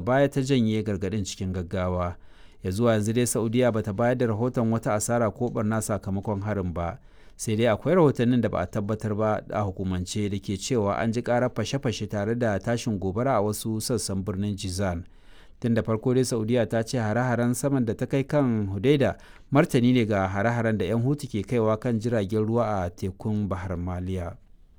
baya ta janye gargaɗin cikin gaggawa ya zuwa yanzu dai saudiya bata bayar da rahoton wata asara ko barna sakamakon harin ba sai dai akwai rahotannin da ba a tabbatar ba a hukumance da ke cewa an ji karar fashe-fashe tare da tashin gobara a wasu sassan birnin jizan tun da farko dai saudiya ta ce hare-haren saman da ta kai kan hudaida martani ne ga hare-haren da 'yan hutu ke kaiwa kan jiragen ruwa a tekun bahar maliya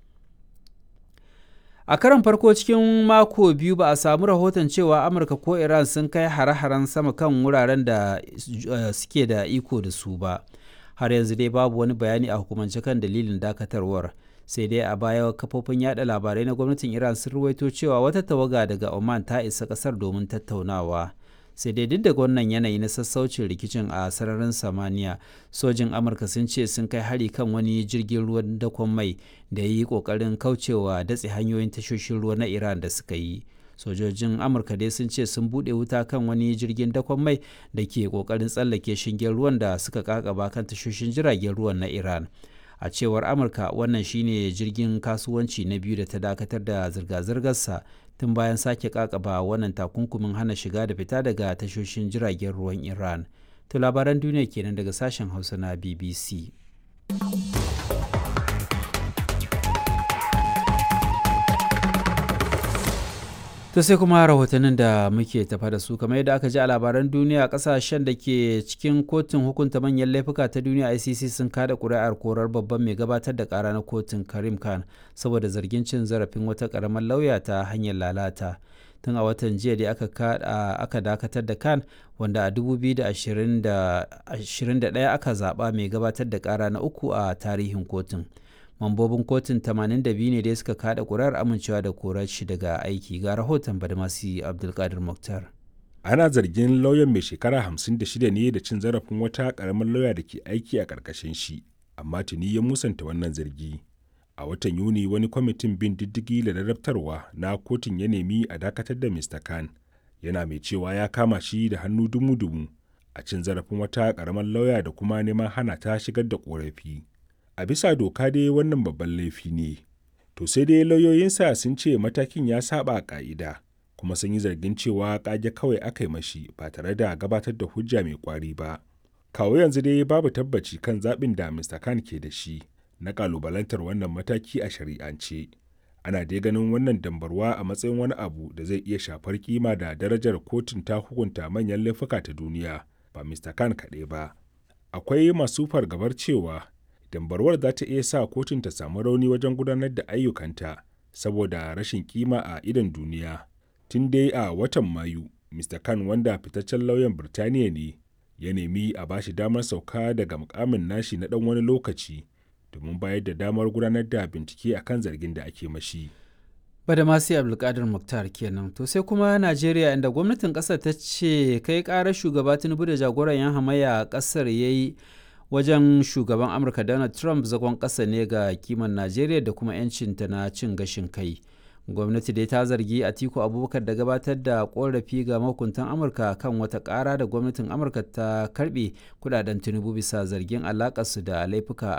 a karon farko cikin mako biyu ba a samu rahoton cewa amurka ko iran sun kai hare-haren sama kan wuraren da suke da iko da su ba har yanzu dai babu wani bayani a hukumance kan dalilin dakatarwar sai dai a baya kafofin yada labarai na gwamnatin iran sun ruwaito cewa wata tawaga daga oman ta isa kasar domin tattaunawa sai dai duk da wannan yanayi na sassaucin rikicin a sararin samaniya sojin amurka sun ce sun kai hari kan wani jirgin ruwan dakon mai da ya yi kokarin kaucewa datse hanyoyin tashoshin ruwa na iran da suka yi sojojin amurka dai sun ce sun bude wuta kan wani jirgin dakon mai da ke kokarin tsallake shingen ruwan da suka kakaba kan tashoshin jiragen ruwan na iran a cewar amurka wannan shine jirgin kasuwanci na biyu da ta dakatar da zirga-zirgarsa tun bayan sake kakaba wannan takunkumin hana shiga da fita daga tashoshin jiragen ruwan iran to labaran duniya kenan daga sashen hausa na bbc to sai kuma rahotannin da muke tafa da su kamar yadda aka ji a labaran duniya kasashen da ke cikin kotun hukunta manyan laifuka ta duniya icc sun kada kuri'ar korar babban mai gabatar da kara na kotun karim khan saboda zargin cin zarafin wata karamar lauya ta hanyar lalata tun a watan jiya da aka dakatar da khan wanda a 2021 aka zaba mai gabatar da kara na uku a tarihin kotun. mambobin kotun 82 ne da suka kada kurar amincewa da korar shi daga aiki ga rahoton badmasi abdulkadir muktar ana zargin lauyan mai shekara 56 ne da cin zarafin wata karamar lauya da ke aiki a ƙarƙashin shi amma tuni ya musanta wannan zargi a watan yuni wani kwamitin bin diddigi da ladabtarwa na kotun ya nemi a dakatar da mr khan yana mai cewa ya kama shi da hannu dumu-dumu a cin zarafin wata karamar lauya da kuma neman hana ta shigar da korafi a bisa doka dai wannan babban laifi ne to sai dai lauyoyinsa sun ce matakin ya saba ka'ida kuma sun yi zargin cewa kage kawai aka yi mashi ba tare da gabatar da hujja mai kwari ba kawo yanzu dai babu tabbaci kan zaɓin da mr khan ke da shi na kalubalantar wannan mataki a shari'ance ana dai ganin wannan dambarwa a matsayin wani abu da zai iya shafar kima da darajar kotun ta hukunta manyan laifuka ta duniya ba mr khan kaɗai ba akwai masu fargabar cewa dambarwar za ta iya sa kotun ta samu rauni wajen gudanar da ayyukanta saboda rashin kima a idon duniya tun dai a watan mayu mr khan wanda fitaccen lauyan birtaniya ne ya nemi a bashi damar sauka daga mukamin nashi na dan wani lokaci domin bayar da damar gudanar da bincike akan zargin da ake mashi bada masu abdulkadir muktar kenan to sai kuma najeriya inda gwamnatin kasar ta ce kai karar shugaba tinubu da jagoran yan hamayya a kasar ya yi wajen shugaban amurka donald trump zagon ƙasa ne ga kiman najeriya da kuma 'yancinta na cin gashin kai gwamnati dai ta zargi atiku abubakar da gabatar da korafi ga mahukuntan amurka kan wata ƙara da gwamnatin amurka ta karbe kudaden tinubu bisa zargin alakarsu da laifuka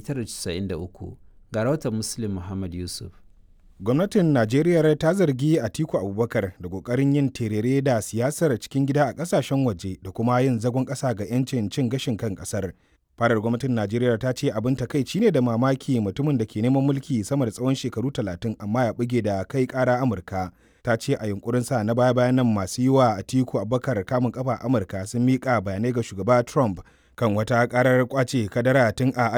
1993 ga rahoton muslim muhammad yusuf gwamnatin najeriya ta zargi atiku abubakar da kokarin yin terere da siyasar cikin gida a kasashen waje da kuma yin zagon ƙasa ga 'yancin cin gashin kan ƙasar farar gwamnatin najeriya ta ce abin takaici ne da mamaki mutumin da ke neman mulki sama da tsawon shekaru talatin amma ya buge da kai kara amurka ta ce a yunkurin sa na baya bayan nan masu yi wa atiku abubakar kamun kafa amurka sun miƙa bayanai ga shugaba trump kan wata karar kwace kadara tun a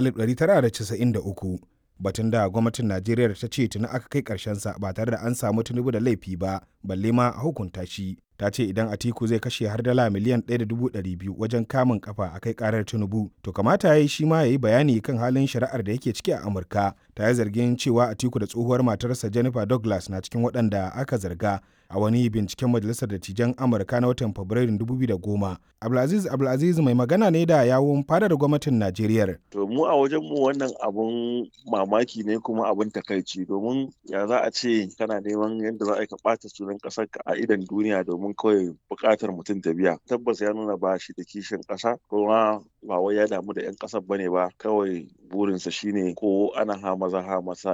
1993 batun da gwamnatin najeriya ta ce tuni aka kai karshensa ba tare da an samu tunubu da laifi ba balle ma a hukunta shi ta ce idan atiku zai kashe har dala miliyan 1.200 wajen kamun kafa a kai karar tinubu to kamata ya yi shi ma ya yi bayani kan halin shari'ar da yake ciki a amurka ta yi zargin cewa atiku da tsohuwar matarsa jennifer douglas na cikin waɗanda aka zarga a wani binciken majalisar dattijan amurka na watan fabrairun 2010 abdulaziz abdulaziz mai magana ne da yawun fadar gwamnatin najeriya to mu a wajen mu wannan abun mamaki ne kuma abun takaici domin ya za a ce kana neman yadda za a yi ka ɓata sunan ƙasar ka a idan duniya domin kawai buƙatar mutum ta biya tabbas ya nuna ba shi da kishin ƙasa kuma ba wai ya damu da 'yan ƙasar bane ba kawai burinsa shine ko ana ha maza ha masa